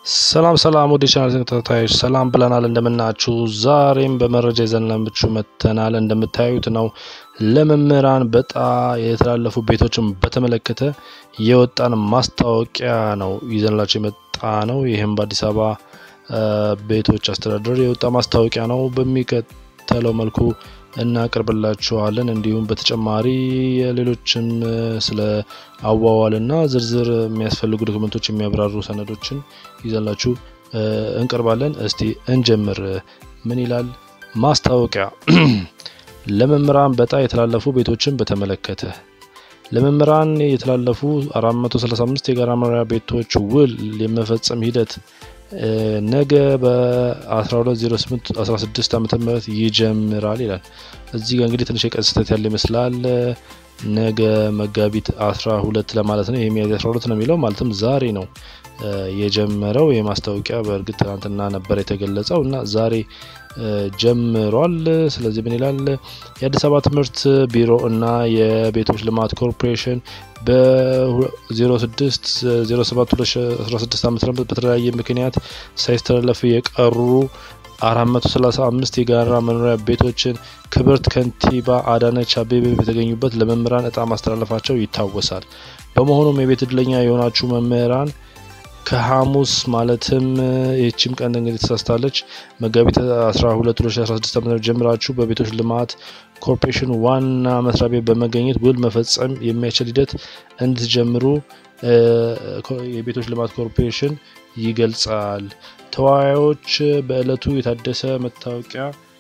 ሰላም ሰላም ወደ ቻናል ተከታታዮች ሰላም ብለናል። እንደምናችሁ ዛሬም በመረጃ ይዘንላችሁ መጥተናል። እንደምታዩት ነው ለመምህራን በጣ የተላለፉ ቤቶችን በተመለከተ የወጣን ማስታወቂያ ነው ይዘንላችሁ የመጣ ነው። ይህም በአዲስ አበባ ቤቶች አስተዳደር የወጣ ማስታወቂያ ነው። በሚከተለው መልኩ እናቀርብላችኋለን። እንዲሁም በተጨማሪ ሌሎችም ስለ አዋዋልና ዝርዝር የሚያስፈልጉ ዶክመንቶች የሚያብራሩ ሰነዶችን ይዘላችሁ እንቀርባለን። እስቲ እንጀምር። ምን ይላል ማስታወቂያ? ለመምህራን በጣ የተላለፉ ቤቶችን በተመለከተ ለመምህራን የተላለፉ 435 የጋራ መኖሪያ ቤቶች ውል የመፈጸም ሂደት ነገ በ1208 16 ዓመተ ምህረት ይጀምራል ይላል። እዚህ ጋር እንግዲህ ትንሽ የቀን ስህተት ያለ ይመስላል። ነገ መጋቢት 12 ለማለት ነው። የሚያዝያ 12 ነው የሚለው ማለትም ዛሬ ነው የጀመረው። የማስታወቂያ በእርግጥ ትናንትና ነበር የተገለጸው እና ዛሬ ጀምሯል። ስለዚህ ምን ይላል? የአዲስ አበባ ትምህርት ቢሮ እና የቤቶች ልማት ኮርፖሬሽን በ06 07 2016 ዓ ም በተለያየ ምክንያት ሳይስተላለፉ የቀሩ 435 የጋራ መኖሪያ ቤቶችን ክብርት ከንቲባ አዳነች አቤቤ በተገኙበት ለመምህራን እጣ ማስተላለፋቸው ይታወሳል። በመሆኑም የቤት እድለኛ የሆናችሁ መምህራን ከሐሙስ ማለትም ይህችም ቀን እንግዲህ ተሳስታለች መጋቢት 12 2016 ዓ.ም ጀምራችሁ በቤቶች ልማት ኮርፖሬሽን ዋና መስሪያ ቤት በመገኘት ውል መፈጸም የሚያስችል ሂደት እንድትጀምሩ የቤቶች ልማት ኮርፖሬሽን ይገልጻል። ተወያዮች በእለቱ የታደሰ መታወቂያ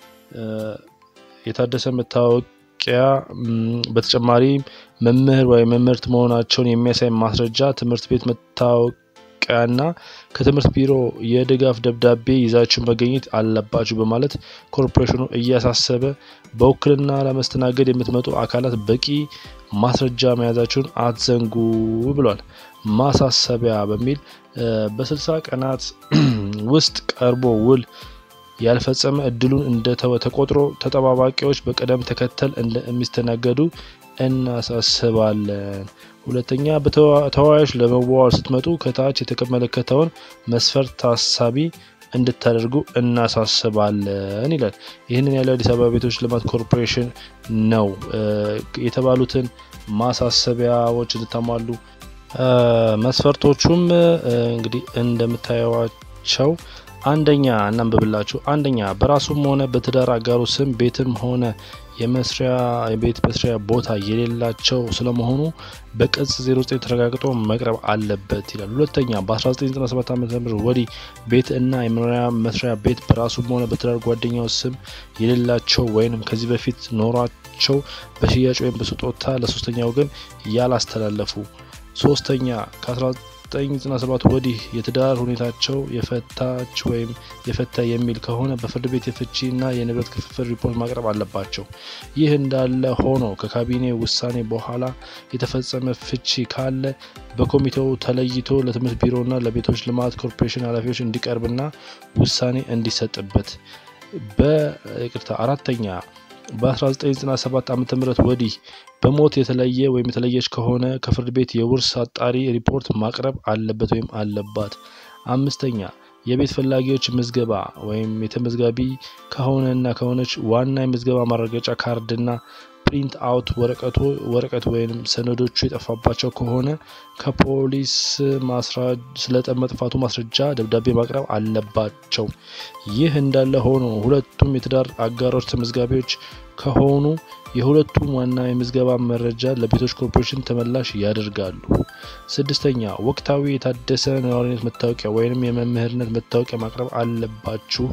የታደሰ መታወቂያ በተጨማሪ መምህር ወይም መምህርት መሆናቸውን የሚያሳይ ማስረጃ ትምህርት ቤት መታወቂያ ና ከትምህርት ቢሮ የድጋፍ ደብዳቤ ይዛችሁ መገኘት አለባችሁ በማለት ኮርፖሬሽኑ እያሳሰበ በውክልና ለመስተናገድ የምትመጡ አካላት በቂ ማስረጃ መያዛችሁን አትዘንጉ ብሏል። ማሳሰቢያ በሚል በስልሳ ቀናት ውስጥ ቀርቦ ውል ያልፈጸመ እድሉን እንደተወ ተቆጥሮ ተጠባባቂዎች በቅደም ተከተል እንደሚስተናገዱ እናሳስባለን። ሁለተኛ በተወያዮች ለመዋዋል ስትመጡ ከታች የተመለከተውን መስፈርት ታሳቢ እንድታደርጉ እናሳስባለን ይላል። ይህንን ያለው አዲስ አበባ ቤቶች ልማት ኮርፖሬሽን ነው። የተባሉትን ማሳሰቢያዎች እንድታሟሉ መስፈርቶቹም እንግዲህ እንደምታዩዋቸው አንደኛ እናንብብላችሁ። አንደኛ በራሱም ሆነ በትዳር አጋሩ ስም ቤትም ሆነ የመስሪያ የቤት መስሪያ ቦታ የሌላቸው ስለመሆኑ በቅጽ 09 ተረጋግጦ መቅረብ አለበት ይላል። ሁለተኛ በ1997 ዓ ም ወዲህ ቤት እና የመኖሪያ መስሪያ ቤት በራሱም ሆነ በትዳር ጓደኛው ስም የሌላቸው ወይም ከዚህ በፊት ኖሯቸው በሽያጭ ወይም በስጦታ ለሶስተኛ ወገን ያላስተላለፉ። ሶስተኛ ከ1997 ወዲህ የትዳር ሁኔታቸው የፈታች ወይም የፈታ የሚል ከሆነ በፍርድ ቤት የፍቺ እና የንብረት ክፍፍል ሪፖርት ማቅረብ አለባቸው። ይህ እንዳለ ሆኖ ከካቢኔ ውሳኔ በኋላ የተፈጸመ ፍቺ ካለ በኮሚቴው ተለይቶ ለትምህርት ቢሮና ለቤቶች ልማት ኮርፖሬሽን ኃላፊዎች እንዲቀርብና ውሳኔ እንዲሰጥበት። በይቅርታ አራተኛ በ1997 ዓ ም ወዲህ በሞት የተለየ ወይም የተለየች ከሆነ ከፍርድ ቤት የውርስ አጣሪ ሪፖርት ማቅረብ አለበት ወይም አለባት። አምስተኛ የቤት ፈላጊዎች ምዝገባ ወይም የተመዝጋቢ ከሆነና ከሆነች ዋና የምዝገባ ማረጋገጫ ካርድና ፕሪንት አውት ወረቀቶ ወረቀት ወይም ሰነዶቹ የጠፋባቸው ከሆነ ከፖሊስ ስለ መጥፋቱ ማስረጃ ደብዳቤ ማቅረብ አለባቸው። ይህ እንዳለ ሆኖ ሁለቱም የትዳር አጋሮች ተመዝጋቢዎች ከሆኑ የሁለቱም ዋና የምዝገባ መረጃ ለቤቶች ኮርፖሬሽን ተመላሽ ያደርጋሉ። ስድስተኛ ወቅታዊ የታደሰ ነዋሪነት መታወቂያ ወይም የመምህርነት መታወቂያ ማቅረብ አለባችሁ።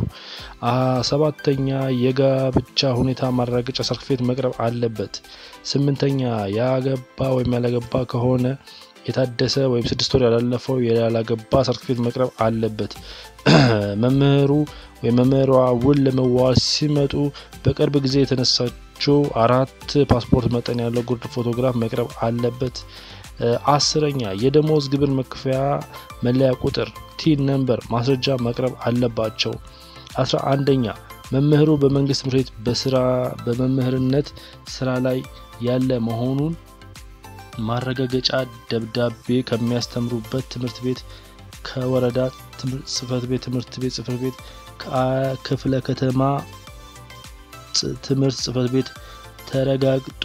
ሰባተኛ የጋብቻ ሁኔታ ማረጋገጫ ሰርቲፊኬት መቅረብ አለበት። ስምንተኛ ያገባ ወይም ያላገባ ከሆነ የታደሰ ወይም ስድስት ወር ያላለፈው ያላገባ ሰርቲፊኬት መቅረብ አለበት። መምህሩ ወይም መምህሯ ውል ለመዋዋል ሲመጡ በቅርብ ጊዜ የተነሳችው አራት ፓስፖርት መጠን ያለው ጉርድ ፎቶግራፍ መቅረብ አለበት። አስረኛ የደሞዝ ግብር መክፈያ መለያ ቁጥር ቲን ነምበር ማስረጃ ማቅረብ አለባቸው። አስራ አንደኛ መምህሩ በመንግስት ትምህርት ቤት በስራ በመምህርነት ስራ ላይ ያለ መሆኑን ማረጋገጫ ደብዳቤ ከሚያስተምሩበት ትምህርት ቤት ከወረዳ ጽህፈት ቤት ትምህርት ቤት ጽህፈት ቤት ከክፍለ ከተማ ትምህርት ጽህፈት ቤት ተረጋግጦ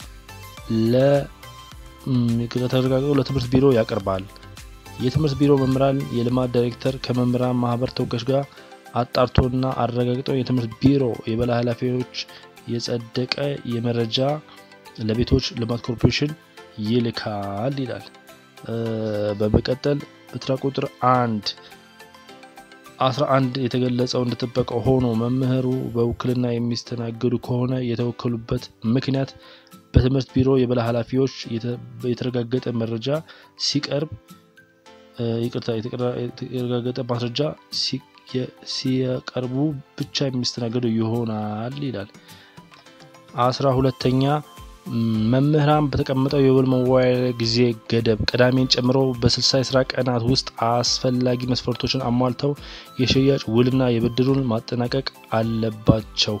ተረጋግጦ ለትምህርት ቢሮ ያቀርባል። የትምህርት ቢሮ መምህራን የልማት ዳይሬክተር ከመምህራን ማህበር ተወካዮች ጋር አጣርቶና አረጋግጦ የትምህርት ቢሮ የበላይ ኃላፊዎች የጸደቀ የመረጃ ለቤቶች ልማት ኮርፖሬሽን ይልካል ይላል። በመቀጠል በተራ ቁጥር አንድ አስራ አንድ የተገለጸው እንደተጠበቀ ሆኖ መምህሩ በውክልና የሚስተናገዱ ከሆነ የተወከሉበት ምክንያት በትምህርት ቢሮ የበላይ ኃላፊዎች የተረጋገጠ መረጃ ሲቀርብ ይቅርታ የተረጋገጠ ማስረጃ ሲያቀርቡ ብቻ የሚስተናገዱ ይሆናል ይላል። አስራ ሁለተኛ መምህራን በተቀመጠው የውል መዋያ ጊዜ ገደብ ቅዳሜን ጨምሮ በስልሳ የስራ ቀናት ውስጥ አስፈላጊ መስፈርቶችን አሟልተው የሽያጭ ውልና የብድሩን ማጠናቀቅ አለባቸው።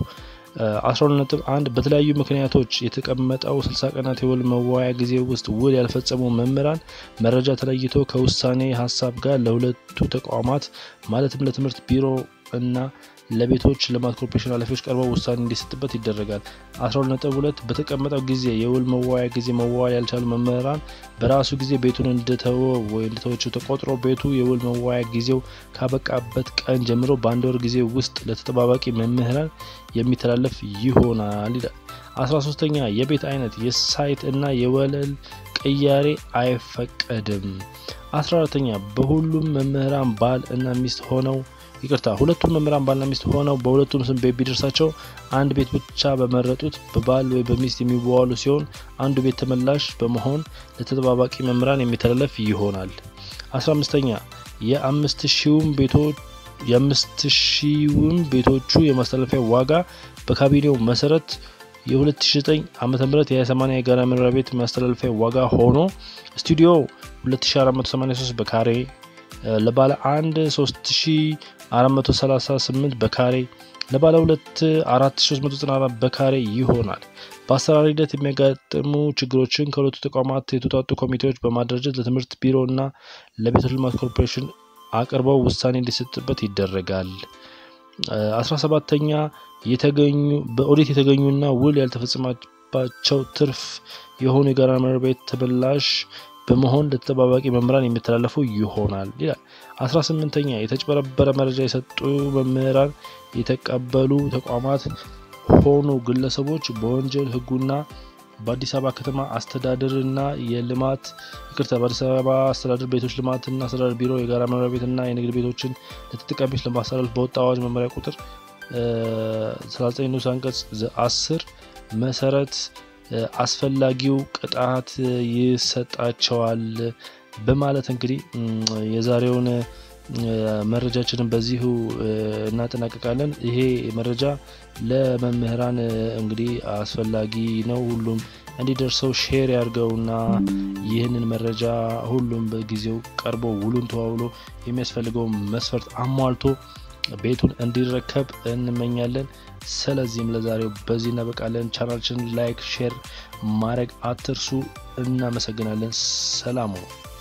12.1 በተለያዩ ምክንያቶች የተቀመጠው 60 ቀናት የውል መዋያ ጊዜ ውስጥ ውል ያልፈጸሙ መምህራን መረጃ ተለይቶ ከውሳኔ ሀሳብ ጋር ለሁለቱ ተቋማት ማለትም ለትምህርት ቢሮ እና ለቤቶች ልማት ኮርፖሬሽን ኃላፊዎች ቀርበው ውሳኔ እንዲሰጥበት ይደረጋል። 12.2 በተቀመጠው ጊዜ የውል መዋያ ጊዜ መዋል ያልቻሉ መምህራን በራሱ ጊዜ ቤቱን እንደተወ ወይ እንደተወችው ተቆጥሮ ቤቱ የውል መዋያ ጊዜው ካበቃበት ቀን ጀምሮ በአንድ ወር ጊዜ ውስጥ ለተጠባባቂ መምህራን የሚተላለፍ ይሆናል ይላል። 13ኛ የቤት አይነት የሳይት እና የወለል ቅያሬ አይፈቀድም። 14ኛ በሁሉም መምህራን ባል እና ሚስት ሆነው ይቅርታ ሁለቱም መምህራን ባልና ሚስት ሆነው በሁለቱም ስም ቤት ቢደርሳቸው አንድ ቤት ብቻ በመረጡት በባል ወይ በሚስት የሚዋዋሉ ሲሆን አንዱ ቤት ተመላሽ በመሆን ለተጠባባቂ መምህራን የሚተላለፍ ይሆናል። 15ኛ የአምስት ሺውም ቤቶች የአምስት ሺውም ቤቶቹ የማስተላለፊያ ዋጋ በካቢኔው መሰረት የ2009 ዓ ም የ80 የጋራ መኖሪያ ቤት ማስተላለፊያ ዋጋ ሆኖ ስቱዲዮ 2483 በካሬ ለባለ አንድ 3438 በካሬ ለባለ ሁለት 4394 በካሬ ይሆናል። በአሰራር ሂደት የሚያጋጥሙ ችግሮችን ከሁለቱ ተቋማት የተውጣጡ ኮሚቴዎች በማደራጀት ለትምህርት ቢሮ እና ለቤቶች ልማት ኮርፖሬሽን አቅርበው ውሳኔ እንዲሰጥበት ይደረጋል። 17ተኛ የተገኙ በኦዲት የተገኙና ውል ያልተፈጸመባቸው ትርፍ የሆኑ የጋራ መኖሪያ ቤት ተመላሽ በመሆን ለተጠባባቂ መምህራን የሚተላለፉ ይሆናል ይላል። 18ኛ የተጭበረበረ መረጃ የሰጡ መምህራን የተቀበሉ ተቋማት ሆኑ ግለሰቦች በወንጀል ሕጉና በአዲስ አበባ ከተማ አስተዳደርና የልማት ይቅርታ በአዲስ አበባ አስተዳደር ቤቶች ልማትና አስተዳደር ቢሮ የጋራ መኖሪያ ቤትና የንግድ ቤቶችን ለተጠቃሚዎች ለማስተላለፍ በወጣ አዋጅ መመሪያ ቁጥር 39 ንዑስ አንቀጽ 10 መሰረት አስፈላጊው ቅጣት ይሰጣቸዋል በማለት እንግዲህ የዛሬውን መረጃችንን በዚሁ እናጠናቀቃለን። ይሄ መረጃ ለመምህራን እንግዲህ አስፈላጊ ነው። ሁሉም እንዲደርሰው ሼር ያድርገውና ይህንን መረጃ ሁሉም በጊዜው ቀርቦ ውሉን ተዋውሎ የሚያስፈልገው መስፈርት አሟልቶ ቤቱን እንዲረከብ እንመኛለን። ስለዚህም ለዛሬው በዚህ እናበቃለን። ቻናላችንን ላይክ፣ ሼር ማድረግ አትርሱ። እናመሰግናለን። ሰላም ነው።